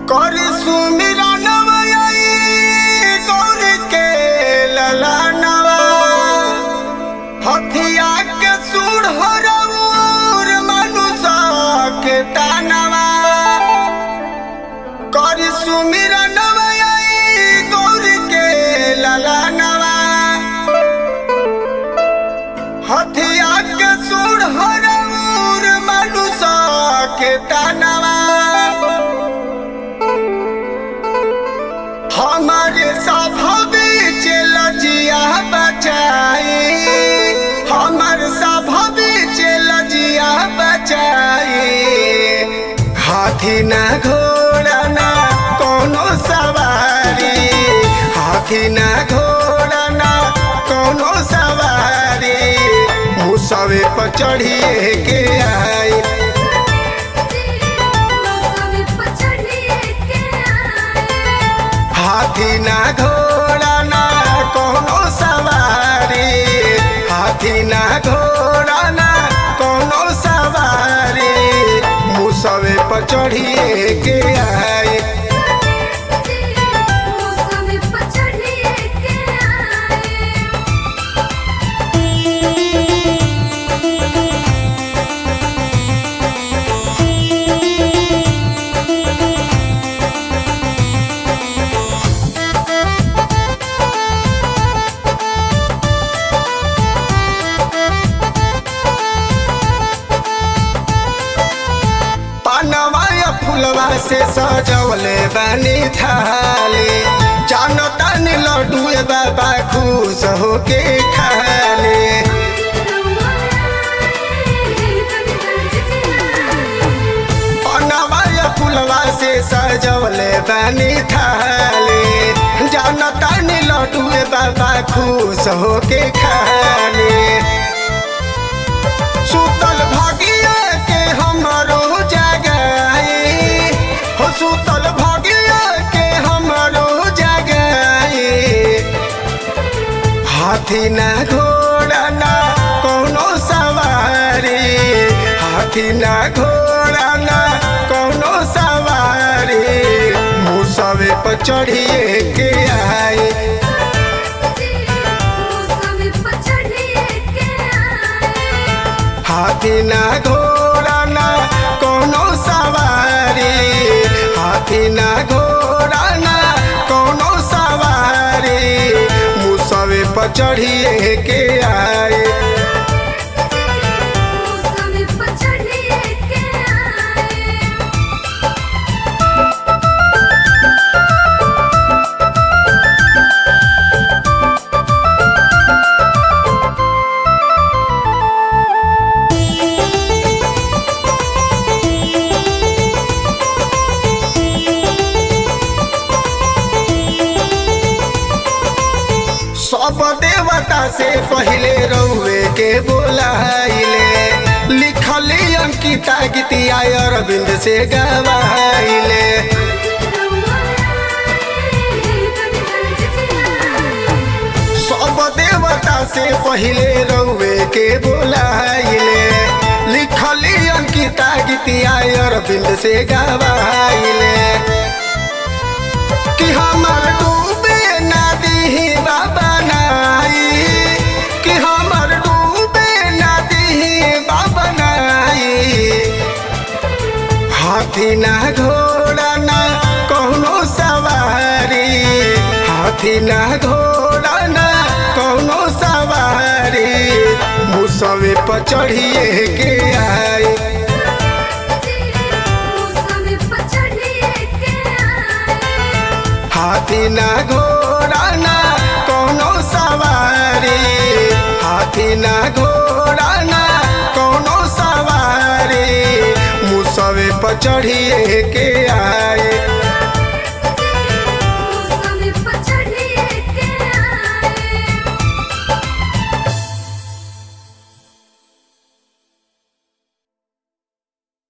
कर सुमिरनवा आई गौर के ललनवा हथिया के सूढ़ हरऊर मनुष्य के तानवा कर सुमिरनवा आई गौर के ललनवा हथिया के सूढ़ हरऊर मनुष्य के तानवा हमारे सभवे लजिया बचाई हमर सभवे लजिया बचाई हाथी ना घोड़ा ना कोनो सवारी हाथी ना घोड़ा ना कोनो सवारी मुसवे पर चढ़िए के आई हाथी ना घोड़ा ना कोनो सवारी हाथी ना घोड़ा ना कोनो सवारी मुसवे पर चढ़िए के आई पानवा या फुलवा से सजवले बानी थाली जानो तानी लड्डू बाबा खुश होके खाले पानवा या फुलवा से सजवले बानी थाली जानो तानी लड्डू बाबा खुश होके खाले सुतल भागिया के हमरो जगाई हो सुतल भागिया के हमरो जगाई हाथी ना घोड़ा ना कोनो सवारी हाथी ना घोड़ा ना कोनो सवारी मुसवे पर चढ़िए के आई हाथी ना घोड़ा ना कोनो सवारी हाथी ना घोड़ा ना कोनो सवारी मुसवे पर चढ़िए के आए सब देवता से पहले रउए के बोलाइले लिखली अंकिता गीतिया अरविंद से गवाइले सब देवता से पहले रउए के बोलाइले लिखली अंकिता गीतिया अरविंद से गवाइले कि हमर डूबे नदी बाबा नाई कि हमर डूबे नदी बाबा नाई हाथी ना घोड़ा ना कोनो सवारी हाथी ना घोड़ा ना कोनो सवारी मुसवे पर चढ़िए के आई हाथी ना घोड़ा ना कोनो सवारी हाथी ना घोड़ा ना कोनो सवारी मुसवे पर चढ़िए के